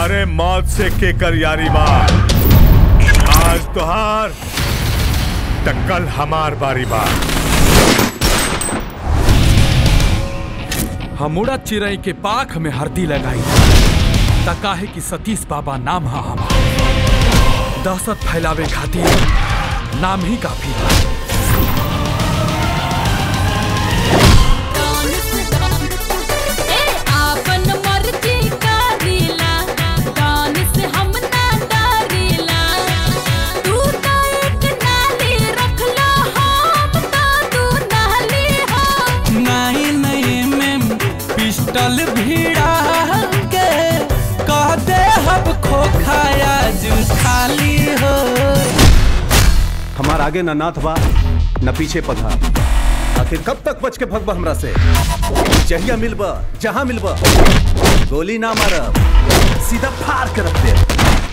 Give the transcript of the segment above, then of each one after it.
अरे मौत से केकर यारी बा आज तुहार त कल हमार बारी बा हमूड़ा चिरई के पाख में हरदी लगाई त काहे कि सतीश बाबा नाम हा हमार दहशत फैलावे खातिर नाम ही काफी बा आपन मर्जी करीला कान से हम ना डरीला तू तो एक नाली रख लो हम तो तू नाली हो नहीं नहीं में पिस्टल भिड़ा के कह दे हब खोखाया जू खाली हो हमार आगे न नाथ बा न पीछे पथा आखिर कब तक बच के भगवा हमरा से जहिया मिलबा जहां मिलबा गोली ना मारब सीधा फाड़ कर रख दे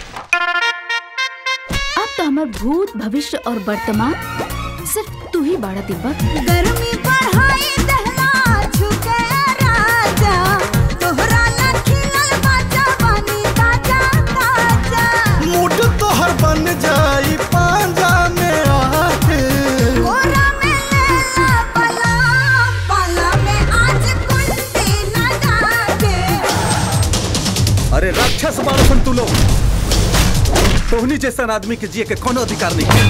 अब तो हमार भूत भविष्य और वर्तमान सिर्फ तू ही बाड़ा दिब्बा गर्मी बढ़ाई दहला झुके राजा तोहरा ना खिलल बाजा बनी ताजा ताजा मूड तोहर बन जाई पांजा में आके कोरा में लेला पलाम पला में आज कुंडी लगा के अरे राक्षस मारसन तू लोग तोहनी जैसन आदमी के जिए के कोनो अधिकार नहीं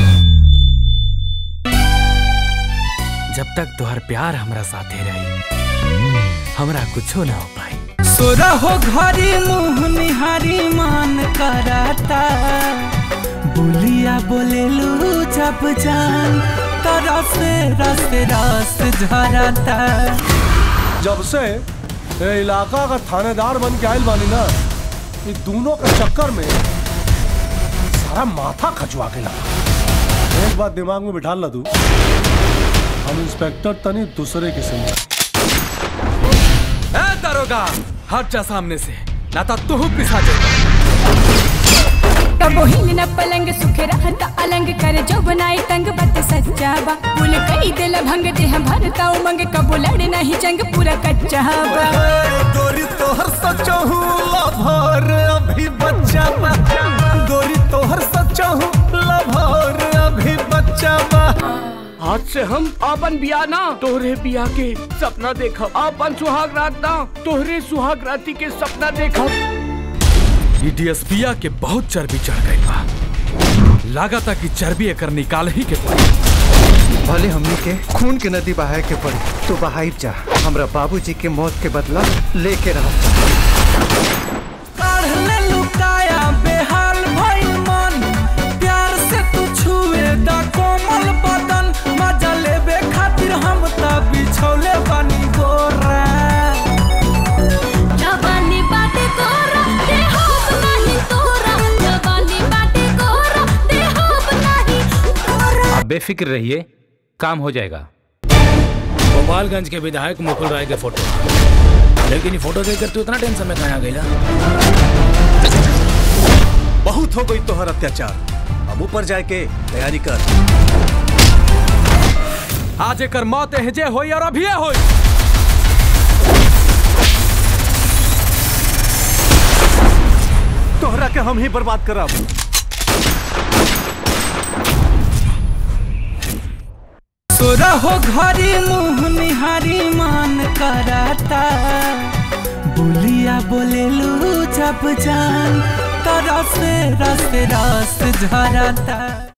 जब तक तुहार प्यार हमरा साथे रही हमरा कुछो ना हो पाई सोरा हो घरी मुंह निहारी मान कराता बुलिया बोलेलू जब जान तरस रस रस झरता जब से ये इलाका का थानेदार बन के आयल बानी ना ये दोनों के चक्कर में सारा माथा खचवा के लगा एक बात दिमाग में बिठा ला तू हम इंस्पेक्टर तनी दूसरे किस्म के। ए दरोगा हट जा सामने से ना तो तू पिसा जाएगा कबो हिल न पलंग सुखे रहता अलंग करे जो बनाई तंग बत सच्चा बा पुल कई दिल भंग देह भरता उमंग कबो लड़े नहीं जंग पूरा कच्चा बा गोरी तोहर सचो लभर अभी बच्चा बा गोरी तोहर सचो लभर अभी बच्चा बा आज से हम अपन बिया ना तोहरे बिया के सपना देखब अपन सुहाग रात ना तोहरे सुहाग राती के सपना देखब ई डीएसपिया के बहुत चर्बी चढ़ गई बा लागता कि चर्बी एकर निकाल ही के पड़ी भले हमनी के खून के नदी बहाए के पड़ी तो बहाई जा हमरा बाबूजी के मौत के बदला लेके रह काढ़ले लुकाया बेहाल भइल मन प्यार से तू छुए दा कोमल बदन मजा लेबे खातिर हम त बिछौले बानी गोरा जवानी बाटे कोरा दे होब नहीं तोरा जवानी बाटे कोरा दे होब नहीं तोरा आप बेफिक्र रहिए काम हो जाएगा गोपालगंज के विधायक मुकुल राय के फोटो लेकिन ये फोटो देखकर तू इतना टेंशन में कहाँ गई बहुत हो गई तोहर अत्याचार अब ऊपर जाए के तैयारी कर आज एकर मौत एहजे होई और अभिये होई तोहरा के हम ही बर्बाद करब सोरा हो घरी मुंह निहारी मान कराता बुलिया बोलेलू जब जान तरस रस रस झरता